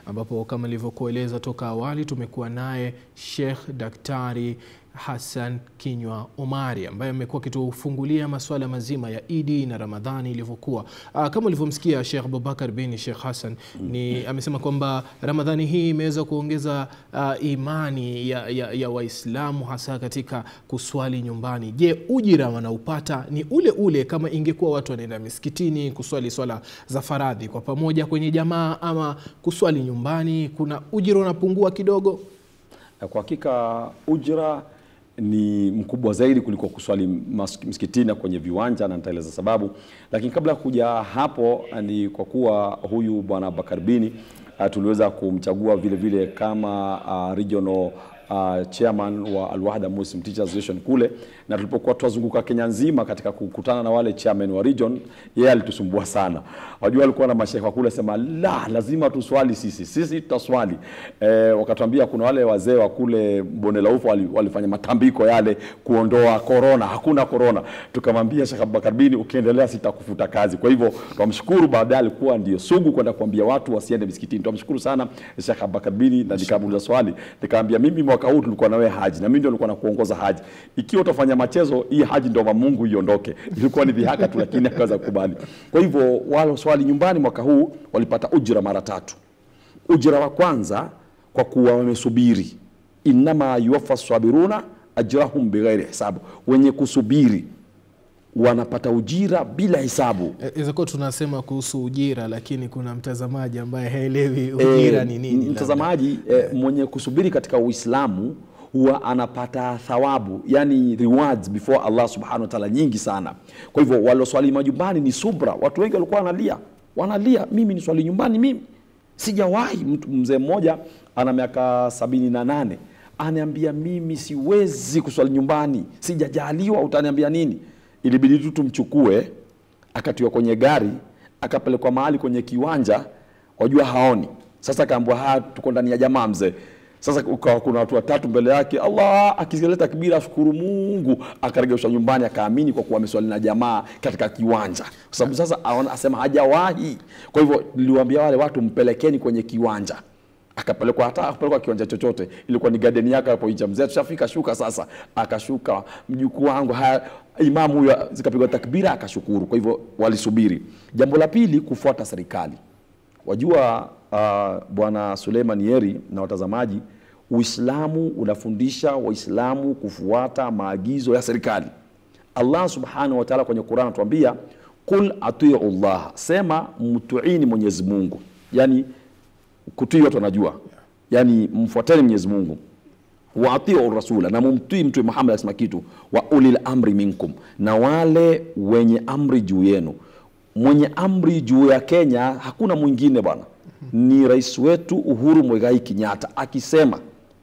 ambapo kama nilivyokueleza toka awali tumekuwa naye Sheikh Daktari Hassan Kinywa Omari ambaye amekuwa akitufungulia masuala mazima ya Idi na Ramadhani ilivyokuwa. Ah, Kama ulivyomsikia Sheikh Abubakar bin Sheikh Hassan ni amesema kwamba Ramadhani hii imeweza kuongeza ah, imani ya, ya, ya Waislamu hasa katika kuswali nyumbani. Je, ujira wanaupata ni ule ule kama ingekuwa watu wanaenda misikitini kuswali swala za faradhi kwa pamoja kwenye jamaa ama kuswali nyumbani, kuna ujira unapungua kidogo? Na kwa hakika ujira ni mkubwa zaidi kuliko kuswali mas- msikitini na kwenye viwanja, na nitaeleza sababu. Lakini kabla ya kuja hapo, ni kwa kuwa huyu bwana Bakar Bini uh, tuliweza kumchagua vile vile kama uh, regional uh, chairman wa Al-Wahda Muslim Teachers Association kule, na tulipokuwa twazunguka Kenya nzima katika kukutana na wale chairman wa region, yeye alitusumbua sana. Wajua, alikuwa na masheikh wa kule sema la, lazima tuswali sisi, sisi tutaswali. Eh, wakatuambia kuna wale wazee wa kule bonde la ufa wali, walifanya matambiko yale kuondoa corona, hakuna corona. Tukamwambia Sheikh Abubakar Bini, ukiendelea sitakufuta kazi. Kwa hivyo twamshukuru, baadaye alikuwa ndio sugu kwenda kuambia watu wasiende misikitini. Twamshukuru sana Sheikh Abubakar Bini, na nikamuuliza swali nikamwambia, mimi mwaka huu tulikuwa na wewe haji na mimi ndio nilikuwa nakuongoza haji. Ikiwa utafanya machezo, hii haji ndio wa Mungu iondoke. Ilikuwa ni dhihaka tu, lakini akaweza kukubali. Kwa hivyo wale swali nyumbani mwaka huu walipata ujira mara tatu. Ujira wa kwanza kwa kuwa wamesubiri, innama yuwaffa sabiruna ajrahum bighairi hisabu, wenye kusubiri wanapata ujira bila hisabu. Eh, Inaweza kuwa tunasema kuhusu ujira, lakini kuna mtazamaji ambaye haelewi ujira Eh, ni nini. labda. Mtazamaji eh, mwenye kusubiri katika Uislamu huwa anapata thawabu, yani rewards before Allah subhanahu wa ta'ala nyingi sana. Kwa hivyo waloswali majumbani ni subra. Watu wengi walikuwa wanalia, wanalia, mimi ni swali nyumbani, mimi sijawahi. Mtu mzee mmoja ana miaka sabini na nane aniambia mimi siwezi kuswali nyumbani, sijajaliwa, utaniambia nini? Ilibidi tu tumchukue akatiwa kwenye gari akapelekwa mahali kwenye kiwanja, wajua haoni. Sasa akaambiwa haya, tuko ndani ya jamaa mzee. Sasa ukawa kuna watu watatu mbele yake, Allah akileta takbira, ashukuru Mungu, akaregeshwa nyumbani, akaamini kwa kuwa ameswali na jamaa katika kiwanja, kwa sababu sasa aona, asema hajawahi. Kwa hivyo niliwaambia wale watu, mpelekeni kwenye kiwanja akapelekwa hata akapelekwa kiwanja chochote, ilikuwa ni garden yake hapo nje. Mzee tushafika, shuka sasa. Akashuka mjukuu wangu, haya imamu huyo, zikapigwa takbira, akashukuru. Kwa hivyo walisubiri. Jambo la pili, kufuata serikali. Wajua uh, bwana Suleiman Yeri na watazamaji, Uislamu unafundisha Waislamu kufuata maagizo ya serikali. Allah subhanahu wa ta'ala kwenye Qur'an anatuambia qul atiu Allah, sema mtuini Mwenyezi Mungu, yani kutii watu wanajua, yani mfuateni Mwenyezi Mungu wa atiu rasula, na mumtii Mtume Muhammad akisema kitu, wa ulil amri minkum, na wale wenye amri juu yenu. Mwenye amri juu ya Kenya hakuna mwingine bwana, ni rais wetu Uhuru Muigai Kenyatta akisema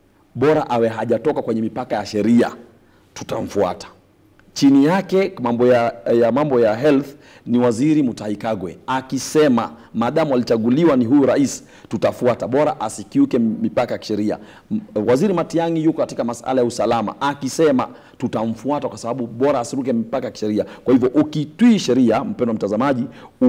bora awe hajatoka kwenye mipaka ya sheria, tutamfuata. Chini yake mambo ya, ya mambo ya health ni waziri Mutahi Kagwe akisema maadamu alichaguliwa ni huyu rais, tutafuata, bora asikiuke mipaka ya kisheria. M- Waziri Matiang'i yuko katika masala ya usalama akisema tutamfuata kwa sababu bora asiruke mipaka ya kisheria. Kwa hivyo ukitii sheria, mpendwa mtazamaji,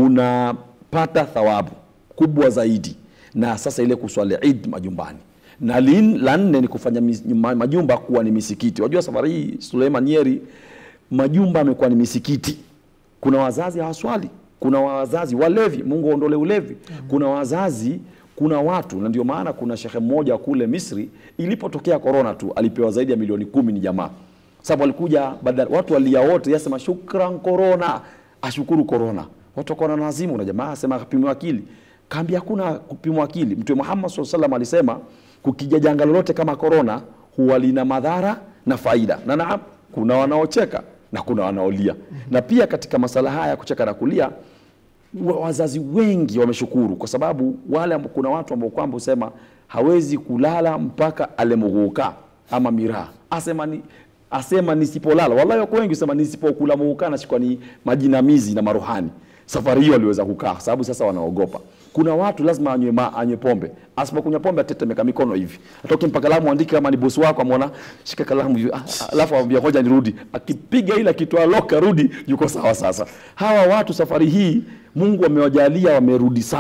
unapata thawabu kubwa zaidi, na sasa ile kuswali Eid majumbani na lin- la nne ni kufanya mis- ma- majumba kuwa ni misikiti. Wajua safari hii Suleiman Yeri, majumba amekuwa ni misikiti. Kuna wazazi hawaswali, kuna wazazi walevi, Mungu aondole ulevi. Kuna wazazi, kuna watu, na ndio maana kuna shehe mmoja kule Misri, ilipotokea korona tu alipewa zaidi ya milioni kumi ni jamaa, sababu alikuja badala, watu walia wote, yasema shukran korona, ashukuru korona. Watu wakaona na wazimu, na jamaa asema akapimwa akili kaambia hakuna kupimwa akili. Mtume Muhammad SAW salam alisema kukija janga lolote kama korona huwa lina madhara na faida, na naam, kuna wanaocheka na kuna wanaolia. Na pia katika masala haya ya kucheka na kulia, wa- wazazi wengi wameshukuru kwa sababu wale ambao kuna watu ambao kwamba husema hawezi kulala mpaka alemughuka ama miraa asema ni asema nisipolala, wallahi wako wengi husema nisipokula muhuka nashikwa ni majinamizi na maruhani. Safari hiyo aliweza kukaa kwa sababu sasa wanaogopa. Kuna watu lazima anywe, ma, anywe pombe, asipokunywa pombe atetemeka mikono hivi, atoke mpaka kalamu andike, kama ni bosi wako amwona, shika kalamu hivi, ah, ah, alafu amwambia ngoja nirudi, akipiga ile akitoa loka rudi, yuko sawa. Sasa hawa watu safari hii Mungu amewajalia wamerudi sawa,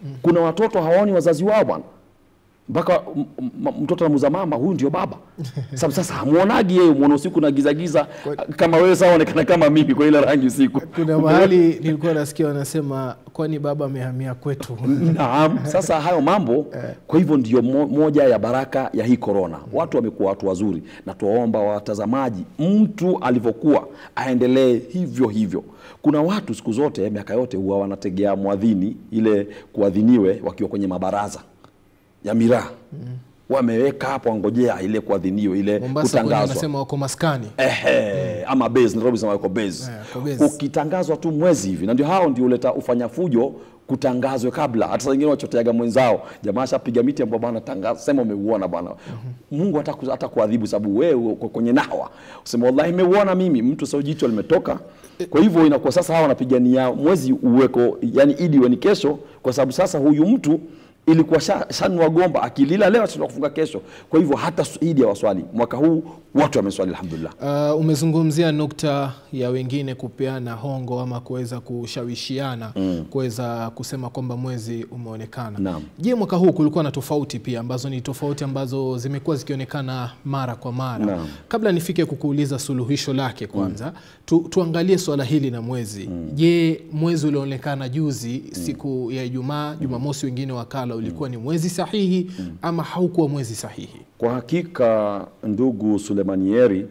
kuna watoto hawaoni wazazi wao bwana mpaka m- m- mtoto anamuza mama huyu ndio baba sababu sasa hamuonagi yeye mwona usiku na giza giza kama wewe sawa onekana kama mimi kwa ile rangi usiku Kuna mahali nilikuwa nasikia wanasema kwani baba amehamia kwetu. Naam, sasa hayo mambo. Kwa hivyo ndio mo, moja ya baraka ya hii korona. Watu wamekuwa watu wazuri, na tuwaomba watazamaji, mtu alivyokuwa aendelee hivyo hivyo. Kuna watu siku zote, miaka yote, huwa wanategea mwadhini ile kuadhiniwe wakiwa kwenye mabaraza ya miraa wameweka hapo, wangojea ile kuadhiniwe ile Mombasa kwenye kutangazwa wanasema wako maskani. Ehe, ama base Nairobi sema wako base. Eh, wako base. Ukitangazwa tu mwezi hivi, na ndio hao ndio uleta ufanya fujo kutangazwe kabla. Hata saa nyingine wachoteaga mwenzao, jamaa ashapiga miti ambao bwana tangaza, sema umeuona bwana. Mungu hata hata kuadhibu sababu wewe uko kwenye nahwa. Useme wallahi nimeuona mimi, mtu sio jicho limetoka. Kwa hivyo inakuwa sasa hawa wanapigania mwezi uweko, yani idi iwe ni kesho, kwa sababu sasa huyu mtu ilikuwa sha- shanua gomba akilila leo atashindwa kufunga kesho. Kwa hivyo hata idi ya waswali mwaka huu watu wameswali alhamdulillah. Uh, umezungumzia nukta ya wengine kupeana hongo ama kuweza kushawishiana kuweza kusema kwamba mwezi umeonekana. Naam. Je, mwaka huu kulikuwa na tofauti pia ambazo ni tofauti ambazo zimekuwa zikionekana mara kwa mara. Naam. Kabla nifike kukuuliza suluhisho lake kwanza tu, tuangalie swala hili la mwezi. Je, mwezi ulioonekana juzi siku ya Ijumaa, Jumamosi wengine wakala ulikuwa ni mwezi sahihi ama haukuwa mwezi sahihi? Kwa hakika ndugu Sulemanieri,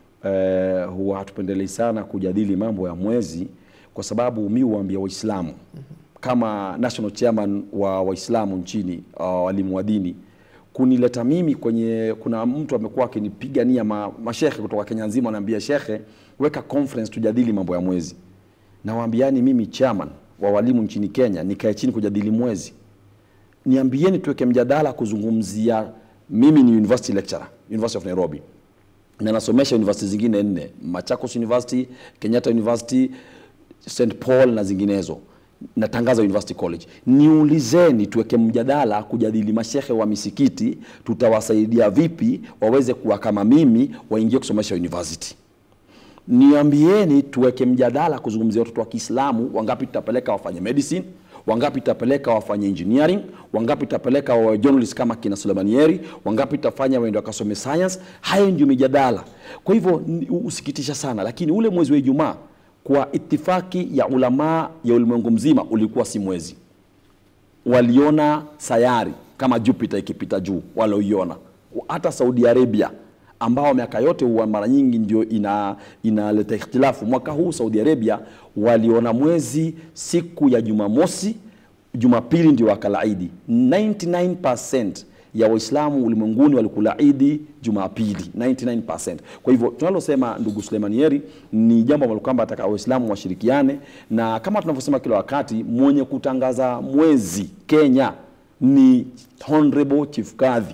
eh, huwa hatupendelei sana kujadili mambo ya mwezi kwa sababu mi huambia Waislamu kama national chairman wa Waislamu nchini uh, walimu wa dini kunileta mimi kwenye, kuna mtu amekuwa akinipigania ma, mashekhe kutoka Kenya nzima, anaambia shekhe, weka conference tujadili mambo ya mwezi. Nawaambiani mimi chairman wa walimu nchini Kenya nikae chini kujadili mwezi niambieni tuweke mjadala kuzungumzia. Mimi ni university lecturer University of Nairobi na nasomesha university zingine nne, Machakos University, Kenyatta University, St Paul na zinginezo. Natangaza University College. Niulizeni, tuweke mjadala kujadili mashehe wa misikiti, tutawasaidia vipi waweze kuwa kama mimi, waingie kusomesha university niambieni tuweke mjadala kuzungumzia watoto wa Kiislamu, wangapi tutapeleka wafanye medicine, wangapi tutapeleka wafanye engineering, wangapi tutapeleka wawe journalist kama kina Sulemanieri, wangapi tutafanya waende wakasome science. Hayo ndio mijadala. Kwa hivyo ni- usikitisha sana, lakini ule mwezi wa Ijumaa kwa itifaki ya ulamaa ya ulimwengu mzima ulikuwa si mwezi waliona sayari kama Jupiter ikipita juu, walioiona. Hata Saudi Arabia ambao miaka yote huwa mara nyingi ndio ina inaleta ikhtilafu. Mwaka huu Saudi Arabia waliona mwezi siku ya Jumamosi, Jumapili ndio wakala Idi. 99% ya Waislamu ulimwenguni walikula Idi Jumapili 99%. Kwa hivyo tunalosema ndugu Sulemanieri ni jambo ambalo kwamba ataka Waislamu washirikiane, na kama tunavyosema kila wakati, mwenye kutangaza mwezi Kenya ni Honorable Chief Kadhi.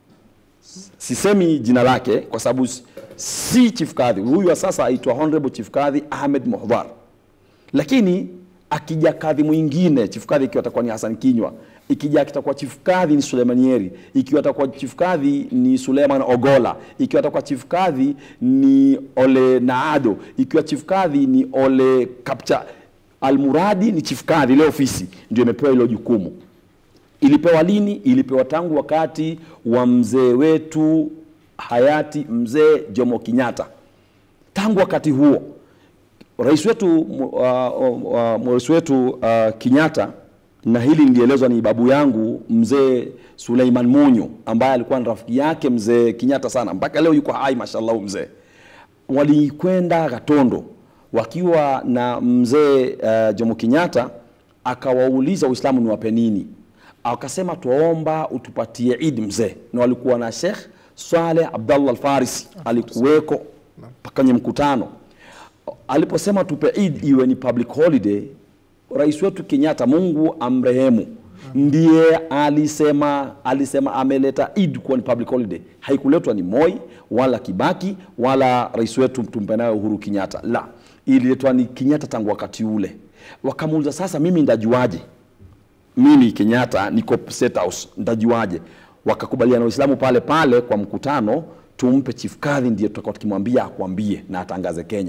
Sisemi jina lake kwa sababu si Chief Kadhi huyu wa sasa, aitwa Honorable Chief Kadhi Ahmed Muhdhar lakini akija kadhi mwingine chief kadhi ikiwa atakuwa ni Hassan Kinywa, ikija kitakuwa chief kadhi ni Sulemanieri, ikiwa atakuwa chief kadhi ni Suleiman Ogola, ikiwa atakuwa chief kadhi ni Ole Naado, ikiwa chief kadhi ni Ole Kapcha. Almuradi ni chief kadhi, ile ofisi ndio imepewa hilo jukumu. Ilipewa lini? Ilipewa tangu wakati wa mzee wetu hayati mzee Jomo Kenyatta. Tangu wakati huo rais wetu mu- uh, uh, rais wetu uh, Kenyatta, na hili nilielezwa ni babu yangu mzee Suleiman Munyo ambaye alikuwa ni rafiki yake mzee Kenyatta sana, mpaka leo yuko hai mashallah mzee. Walikwenda Gatondo wakiwa na mzee uh, Jomo Kenyatta, akawauliza Uislamu ni wape nini, akasema tuomba utupatie Eid mzee, na walikuwa na Sheikh Swaleh Abdallah Al-Farisi alikuweko kwenye mkutano aliposema tupe Eid iwe ni public holiday, rais wetu Kenyatta, Mungu amrehemu, ndiye alisema alisema ameleta Eid kuwa ni public holiday. Haikuletwa ni Moi wala Kibaki wala rais wetu tumpe naye Uhuru Kenyatta, la, ililetwa ni Kenyatta tangu wakati ule. Wakamuuliza sasa, mimi ndajuaje? mimi Kenyatta niko State House, ndajuaje? Wakakubaliana Waislamu pale pale kwa mkutano, tumpe chief kadhi, ndiye tutakuwa tukimwambia akwambie na atangaze Kenya.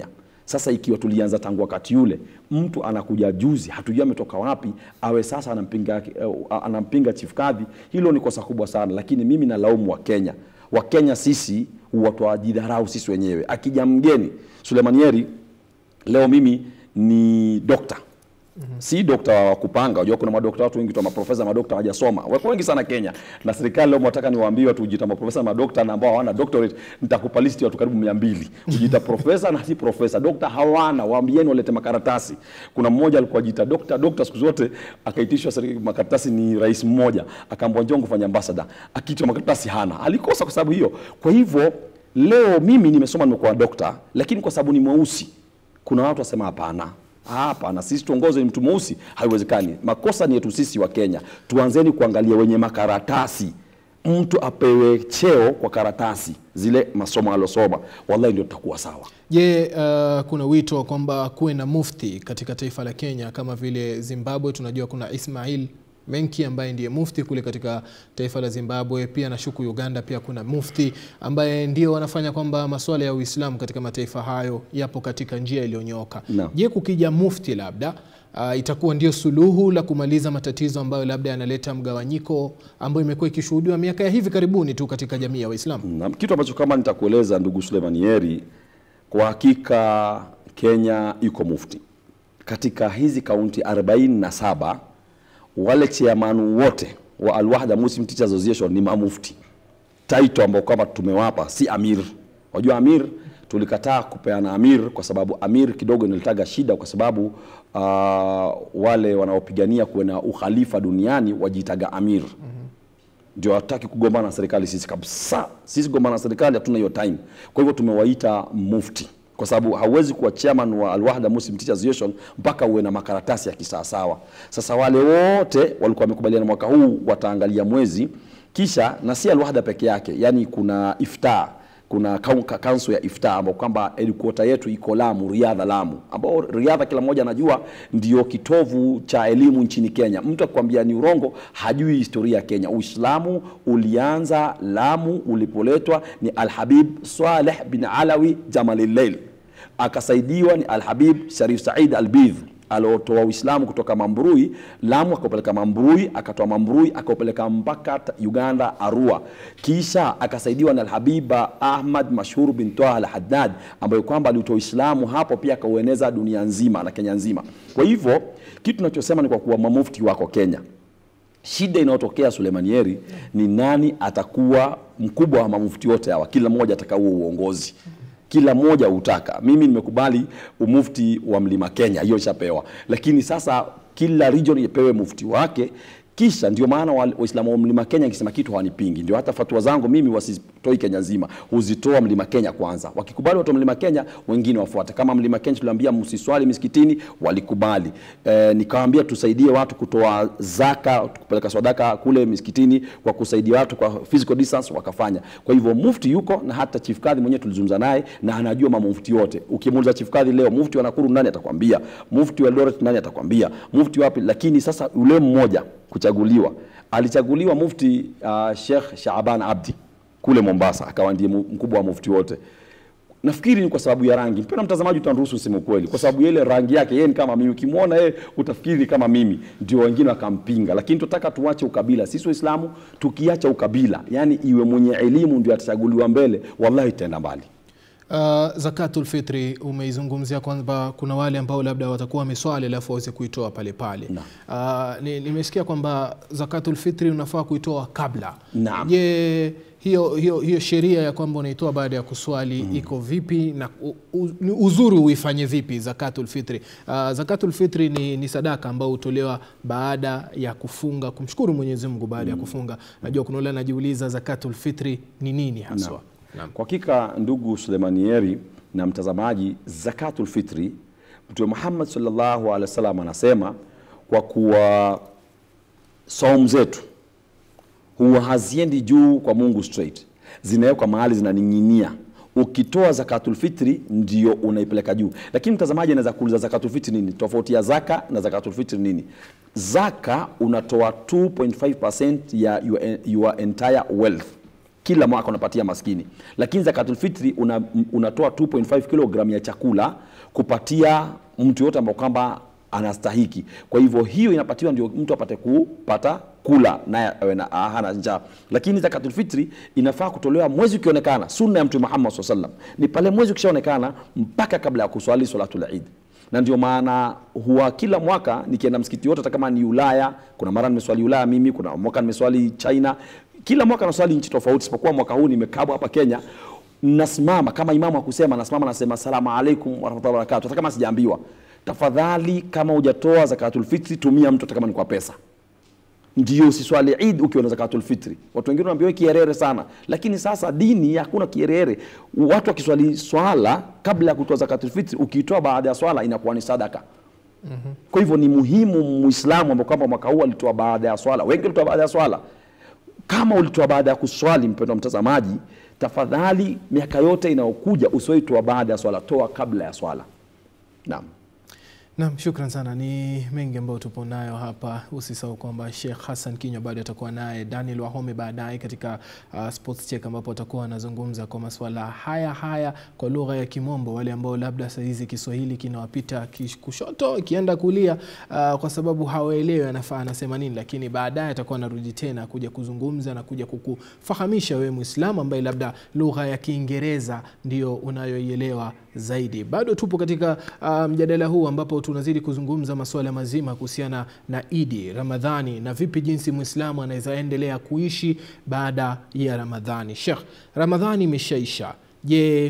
Sasa ikiwa tulianza tangu wakati ule, mtu anakuja juzi, hatujui ametoka wapi, awe sasa anampinga, uh, anampinga chief kadhi, hilo ni kosa kubwa sana. Lakini mimi nalaumu Wakenya. Wakenya sisi huwa twajidharau sisi wenyewe. Akija mgeni Suleiman Yeri, leo mimi ni dokta si dokta wa kupanga. Unajua kuna madokta watu wengi tu maprofesa madokta hawajasoma, wako wengi sana Kenya, na serikali leo mwataka niwaambie watu ujiita maprofesa na madokta na ambao hawana doctorate, nitakupa listi ya watu karibu 200 ujiita profesa na si profesa. Dokta hawana, waambieni walete makaratasi. Kuna mmoja alikuwa ajiita dokta dokta, siku zote akaitishwa serikali makaratasi, ni rais mmoja akaambwa njoo kufanya ambassador, akiitwa makaratasi hana, alikosa kwa sababu hiyo. Kwa hivyo leo mimi nimesoma, nimekuwa dokta, lakini kwa sababu ni mweusi, kuna watu wasema hapana Hapana, sisi tuongoze ni mtu mweusi, haiwezekani. Makosa ni yetu sisi wa Kenya. Tuanzeni kuangalia wenye makaratasi, mtu apewe cheo kwa karatasi zile masomo alosoma, wallahi ndio tutakuwa sawa. Je, uh, kuna wito kwamba kuwe na mufti katika taifa la Kenya kama vile Zimbabwe? Tunajua kuna Ismail Menki ambaye ndiye mufti kule katika taifa la Zimbabwe. Pia nashuku Uganda pia kuna mufti ambaye ndio wanafanya kwamba masuala ya Uislamu katika mataifa hayo yapo katika njia iliyonyooka. Naam. Je, kukija mufti labda uh, itakuwa ndio suluhu la kumaliza matatizo ambayo labda yanaleta mgawanyiko ambayo imekuwa ikishuhudiwa miaka ya hivi karibuni tu katika jamii ya Waislamu? Na kitu ambacho kama nitakueleza ndugu Suleiman Yeri, kwa hakika Kenya iko mufti katika hizi kaunti 47 wale chairman wote wa Al-Wahda Muslim Teachers Association ni mamufti. Title ambao kwamba tumewapa si amir. Wajua amir tulikataa kupeana amir kwa sababu amir kidogo inaletaga shida kwa sababu uh, wale wanaopigania kuwe na ukhalifa duniani wajiitaga amir ndio hataki kugombana na serikali sisi kabisa. Sisi kugombana na serikali hatuna hiyo time. Kwa hivyo tumewaita mufti kwa sababu hauwezi kuwa chairman wa Al-Wahda Muslim Teachers Association mpaka uwe na makaratasi ya kisawasawa. Sasa wale wote walikuwa wamekubaliana mwaka huu wataangalia mwezi, kisha na si Al-Wahda peke yake, yani kuna iftar kuna kanso ya iftar ambao kwamba headquarter yetu iko Lamu, Riadha, Lamu, ambao Riadha kila mmoja anajua ndio kitovu cha elimu nchini Kenya. Mtu akikwambia ni urongo, hajui historia ya Kenya. Uislamu ulianza Lamu, ulipoletwa ni Alhabib Saleh bin Alawi Jamalilleil, akasaidiwa ni Alhabib Sharif Said Albidh aliotoa Uislamu kutoka Mambrui Lamu, akaupeleka Mambrui, akatoa Mambrui akaupeleka mpaka Uganda Arua, kisha akasaidiwa na Alhabiba Ahmad Mashhur bin Toha Al-Haddad ambayo kwamba alitoa Uislamu hapo pia akaueneza dunia nzima na Kenya nzima. Kwa hivyo kitu tunachosema ni kwa kuwa mamufti wako Kenya, shida inayotokea Suleiman Yeri ni nani atakuwa mkubwa wa mamufti wote hawa, kila mmoja atakaua uongozi kila mmoja hutaka. Mimi nimekubali umufti wa Mlima Kenya, hiyo ishapewa, lakini sasa kila region ipewe mufti wake. Kisha ndio maana Waislamu wa Mlima Kenya ikisema kitu hawanipingi, ndio hata fatwa zangu mimi wasitoi Kenya nzima, huzitoa Mlima Kenya kwanza. Wakikubali watu wa Mlima Kenya, wengine wafuate. Kama Mlima Kenya tuliambia msiswali misikitini, walikubali. E, nikawaambia tusaidie watu kutoa zaka, kupeleka sadaka kule misikitini kwa kusaidia watu kwa physical distance, wakafanya. Kwa hivyo mufti yuko na hata chief kadhi mwenyewe tulizungumza naye na anajua mambo mufti yote. Ukimuuliza chief kadhi leo, mufti wa Nakuru nani atakwambia, mufti wa Eldoret nani atakwambia, mufti wapi. Lakini sasa yule mmoja kuchaguliwa alichaguliwa mufti uh, Sheikh Shaaban Abdi kule Mombasa, akawa ndiye mkubwa wa mufti wote. Nafikiri ni kwa sababu ya rangi. Mpendwa mtazamaji, utaniruhusu niseme ukweli, kwa sababu ile rangi yake, yeye ni kama mimi. Ukimwona yeye utafikiri ni kama mimi, ndio wengine wakampinga. Lakini tunataka tuache ukabila. Sisi Waislamu tukiacha ukabila, yani iwe mwenye elimu ndio atachaguliwa mbele, wallahi itaenda mbali. Uh, zakatul fitri umeizungumzia kwamba kuna wale ambao labda watakuwa wameswali alafu waweze kuitoa pale pale. Uh, nimesikia kwamba zakatul fitri unafaa kuitoa kabla. Naam. Je, hiyo, hiyo, hiyo sheria ya kwamba unaitoa baada ya kuswali mm. iko vipi na u, u, uzuri uifanye vipi zakatul fitri? Uh, zakatul fitri ni, ni sadaka ambayo hutolewa baada ya kufunga, kumshukuru Mwenyezi Mungu baada ya kufunga. Najua kuna wale anajiuliza zakatul fitri ni nini haswa? Naam. Kwa hakika ndugu Suleimani Yeri na mtazamaji, zakatul fitri Mtume Muhammad sallallahu alaihi wasallam anasema kwa kuwa saumu zetu huwa haziendi juu kwa Mungu straight, zinawekwa mahali zinaning'inia. Ukitoa zakatul fitri ndio unaipeleka juu. Lakini mtazamaji anaweza kuuliza zakatul fitri nini? Tofauti ya zaka na zakatul fitri nini? Zaka unatoa 2.5% ya your, your entire wealth kila mwaka unapatia maskini, lakini zakatul fitri una, unatoa 2.5 kilogram ya chakula kupatia mtu yote ambao kwamba anastahiki. Kwa hivyo hiyo inapatiwa ndio mtu apate kupata kula naye awe na ah, hana njaa. Lakini zakatul fitri inafaa kutolewa mwezi ukionekana. Sunna ya Mtume Muhammad SAW sallam ni pale mwezi ukishaonekana mpaka kabla ya kuswali salatul Eid na ndio maana huwa kila mwaka nikienda msikiti wote, hata kama ni Ulaya, kuna mara nimeswali Ulaya mimi, kuna mwaka nimeswali China, kila mwaka naswali nchi tofauti, isipokuwa mwaka huu nimekabwa hapa Kenya. Nasimama kama imamu akusema, nasimama nasema asalamu alaikum warahmatullahi wabarakatuh, hata kama sijaambiwa. Tafadhali, kama hujatoa zakatul fitri, tumia mtu hata kama ni kwa pesa ndio usiswali Eid ukiwa na zakatul fitri. Watu wengine wanaambiwa kierere sana, lakini sasa dini hakuna kierere. Watu wakiswali swala kabla ya kutoa zakatul fitri, ukiitoa baada ya swala inakuwa ni sadaka. Kwa hivyo ni muhimu Muislamu ambao kwamba mwaka huu alitoa baada ya swala, wengi walitoa baada ya swala. Kama ulitoa baada ya kuswali, mpendwa mtazamaji, tafadhali miaka yote inayokuja usiwaitoa baada ya swala, toa kabla ya swala. Naam. Naam, shukran sana. Ni mengi ambayo tupo nayo hapa. Usisahau kwamba Sheikh Hassan Kinywa bado atakuwa naye Daniel Wahome baadaye katika uh, Sports Check ambapo atakuwa anazungumza kwa masuala haya haya kwa lugha ya Kimombo, wale ambao labda saa hizi Kiswahili kinawapita kish- kushoto ikienda kulia uh, kwa sababu hawaelewi anafaa anasema nini, lakini baadaye atakuwa anarudi tena kuja kuzungumza na kuja kukufahamisha wewe Muislamu ambaye labda lugha ya Kiingereza ndio unayoielewa zaidi. Bado tupo katika uh, mjadala huu ambapo tunazidi kuzungumza masuala mazima kuhusiana na Idi, Ramadhani na vipi jinsi Muislamu anaweza endelea kuishi baada ya Ramadhani. Sheikh, Ramadhani imeshaisha. Je,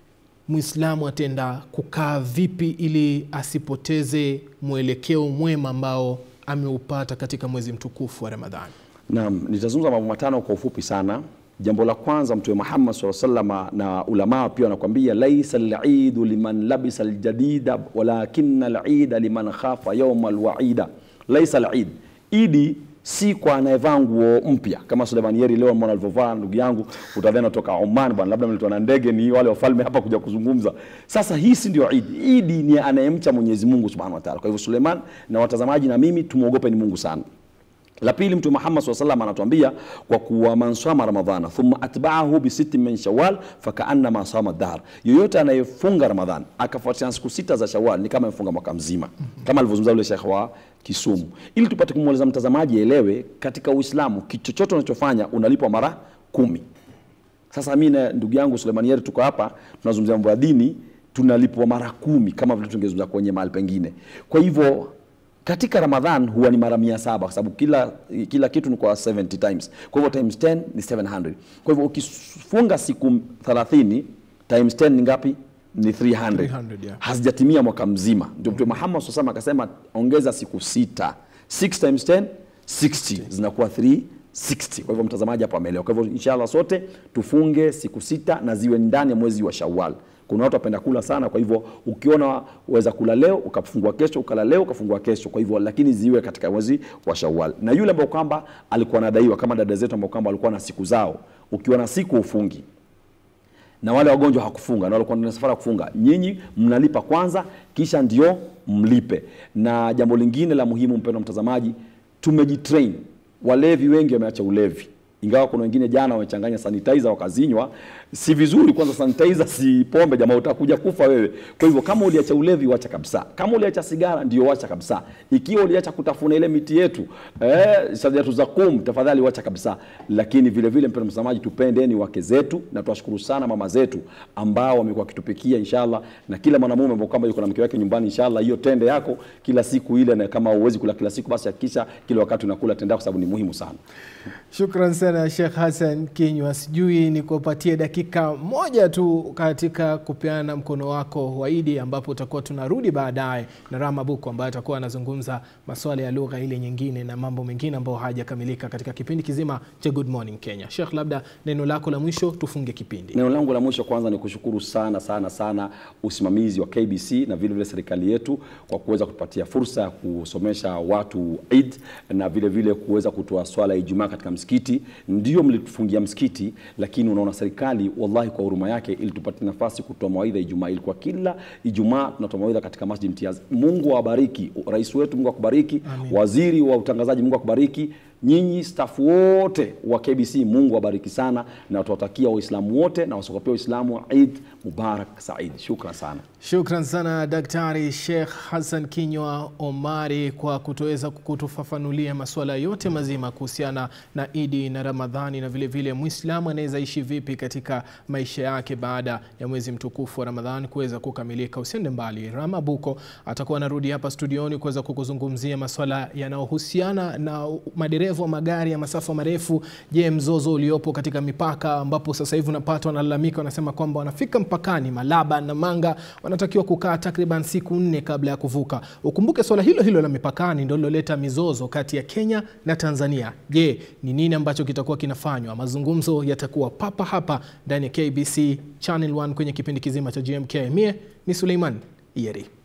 Muislamu atenda kukaa vipi ili asipoteze mwelekeo mwema ambao ameupata katika mwezi mtukufu wa Ramadhani? Naam, nitazungumza mambo matano kwa ufupi sana. Jambo la kwanza, Mtume Muhammad SAW sallama na ulamaa pia wanakuambia laisa lidu liman labisa aljadida walakina lida liman khafa yauma alwaida. Laisa lid, idi si kwa anayevaa nguo mpya kama Suleiman Yeri leo mwana alivyovaa ndugu yangu, utadhani toka Oman bwana, labda mletwa na ndege, ni wale wafalme hapa kuja kuzungumza. Sasa hii si ndio idi. Idi ni anayemcha Mwenyezi Mungu Subhanahu wa Ta'ala. Kwa hivyo Suleiman na watazamaji na mimi tumwogope ni Mungu sana. La pili, Mtume Muhammad SAW sallam anatuambia kwa kuwa man sama ramadhana thumma atba'ahu bi sittin min shawal fakaannama sama dahr, yoyote anayefunga Ramadhan akafuatia siku sita za Shawal ni kama amefunga mwaka mzima, kama alivyozungumza yule Sheikh wa Kisumu, ili tupate kumweleza mtazamaji aelewe, katika Uislamu kitu chochote unachofanya unalipwa mara kumi. Sasa mimi na ndugu yangu Suleiman Yeri tuko hapa tunazungumzia mambo ya dini, tunalipwa mara kumi kama vile tungezungumza kwenye mahali pengine. Kwa hivyo katika Ramadhan huwa ni mara mia saba kwa sababu kila, kila kitu ni kwa 70 times. Kwa hivyo times 10 ni 700. Kwa hivyo ukifunga siku 30 times 10 ni ngapi? Ni 300. 300, yeah. Hazijatimia mwaka mzima. Ndio Mtume Muhammad SAW akasema ongeza siku sita. 6 times 10 60 zinakuwa 360. Kwa hivyo mtazamaji hapo ameelewa. Kwa hivyo inshallah sote tufunge siku sita na ziwe ndani ya mwezi wa Shawwal. Kuna watu wapenda kula sana, kwa hivyo ukiona uweza kula leo ukafungua kesho, ukala leo ukafungua kesho. Kwa hivyo lakini ziwe katika mwezi wa Shawwal. Na yule ambao kwamba alikuwa anadaiwa kama dada zetu ambao kwamba walikuwa na siku zao, ukiwa na siku ufungi na wale wagonjwa hakufunga na walikuwa na safari ya kufunga, nyinyi mnalipa kwanza, kisha ndio mlipe. Na jambo lingine la muhimu, mpendwa mtazamaji, tumejitrain. Walevi wengi wameacha ulevi ingawa kuna wengine jana wamechanganya sanitizer wakazinywa. Si vizuri. Kwanza sanitizer si pombe, jamaa, utakuja kufa wewe. Kwa hivyo kama uliacha ulevi, wacha kabisa. Kama uliacha sigara, ndio wacha kabisa. Ikiwa uliacha kutafuna ile miti yetu eh, sajatu za kum, tafadhali wacha kabisa. Lakini vile vile, mpendwa mtazamaji, tupendeni wake zetu na tuwashukuru sana mama zetu ambao wamekuwa wakitupikia inshallah, na kila mwanamume ambao kama yuko na mke wake nyumbani, inshallah hiyo tende yako kila siku ile, na kama huwezi kula kila siku, basi hakikisha kila wakati unakula tende yako, sababu ni muhimu sana. Shukran sana Sheikh Hassan Kinywa, sijui nikupatie dakika moja tu katika kupeana mkono wako wa Idi, ambapo utakuwa tunarudi baadaye na Rama Buku ambaye atakuwa anazungumza masuala ya lugha ile nyingine na mambo mengine ambayo hayajakamilika katika kipindi kizima cha Good Morning Kenya. Sheikh, labda neno lako la mwisho tufunge kipindi. Neno langu la mwisho kwanza ni kushukuru sana sana sana usimamizi wa KBC na vile vile serikali yetu kwa kuweza kutupatia fursa ya kusomesha watu Eid na vile vile kuweza kutoa swala ya Ijumaa katika msikiti. Ndio mlitufungia msikiti, lakini unaona serikali wallahi kwa huruma yake ilitupatia nafasi kutoa mawaidha Ijumaa. Ilikuwa kila Ijumaa tunatoa mawaidha katika Masjid Imtiaz. Mungu awabariki rais wetu, Mungu akubariki, waziri wa utangazaji, Mungu akubariki nyinyi stafu wote wa KBC, Mungu awabariki sana, na tuwatakia Waislamu wote na wasokopia Waislamu Eid Mubarak Said. Shukran sana. Shukran sana Daktari Sheikh Hassan Kinywa Omari kwa kutoweza kutufafanulia masuala yote mazima kuhusiana na Idi na Ramadhani na vilevile Muislamu anaweza ishi vipi katika maisha yake baada ya mwezi mtukufu wa Ramadhani kuweza kukamilika. Usiende mbali, Rama Buko atakuwa anarudi hapa studioni kuweza kukuzungumzia masuala yanayohusiana na madereva wa magari ya masafa marefu. Je, mzozo uliopo katika mipaka ambapo sasa hivi unapata wanalalamika, wanasema kwamba wanafika mpakani Malaba na Manga wanatakiwa kukaa takriban siku nne kabla ya kuvuka. Ukumbuke swala hilo hilo la mipakani ndio liloleta mizozo kati ya Kenya na Tanzania. Je, ni nini ambacho kitakuwa kinafanywa? Mazungumzo yatakuwa papa hapa ndani ya KBC Channel 1 kwenye kipindi kizima cha GMK. Mie ni Suleiman Iyeri.